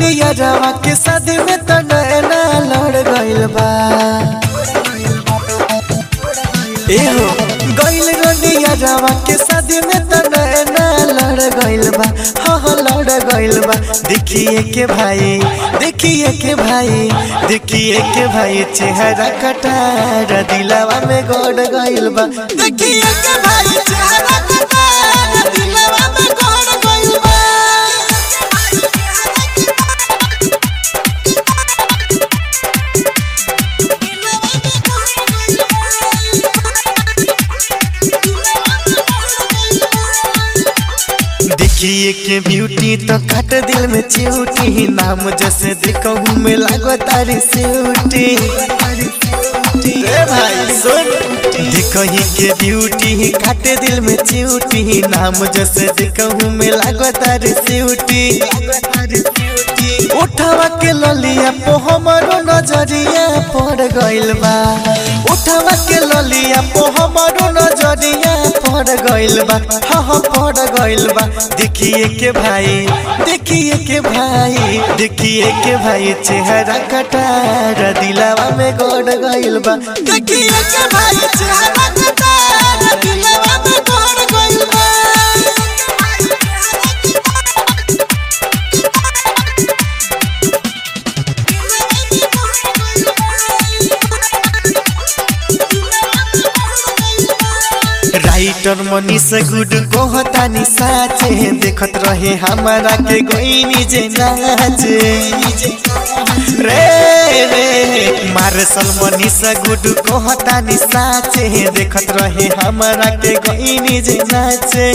रोनिया रवा के शादी में तो नैना लड़ गइल बा एहो गइल रोनिया रवा के शादी में तो नैना लड़ गइल बा हाँ हाँ लड़ गइल बा देखिए के भाई देखिए के भाई देखिए के भाई चेहरा कटार दिलावा में गड़ गइल बा देखिए के भाई चेहरा कटार दिलावा में गड़ गइल बा देखिए के ब्यूटी तो कट दिल में चिऊटी नाम जैसे देखूं में लागो तारी सिऊटी रे भाई सुन देखही के ब्यूटी काटे दिल में चिऊटी नाम जैसे देखूं में लागो तारी सिऊटी उठावा के ललिया पो हमारो नजरिया पड़ गइल बा उठावा के ललिया पो हमारो नजरिया पड़ गइल बा हाँ हाँ पड़ गइल बा देखिए के भाई देखिए के भाई देखिए के भाई चेहरा कटार दिलावा में गड़ गइल बा देखिए के भाई चेहरा कटार दिलावा में गड़ गइल बा राइटर मनीष गुड कहतानी साचे देखत रहे हमारा के गोइनी जे नाचे रे रे मार्शल मनीष गुड कहतानी साचे देखत रहे हमारा के गोइनी जे नाचे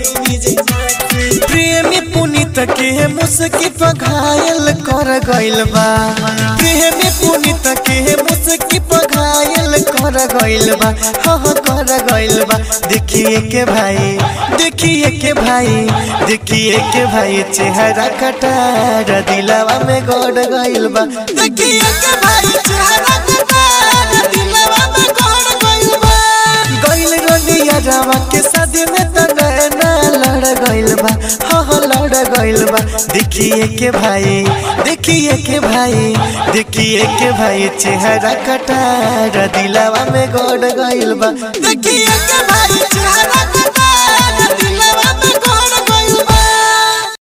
प्रेमी पुनीत के मुस्की पघायल कर गइल बा प्रेमी पुनीत के मुस्की पघायल कर गइल बा हाँ हाँ कर गइल बा देखिए के भाई देखिए के भाई देखिए के भाई चेहरा कटार दिलावा में गड़ गइल बा देखिए के भाई चेहरा कटार दिलावा में गड़ गइल बा गइल रोनिया रावा के शादी में तो नैना लड़ गइल बा हाँ हाँ लड़ गइल बा देखिए के भाई देखिए के भाई देखिए के भाई चेहरा कटार दिलावा में गड़ गइल बा देखिए के भाई चेहरा कटार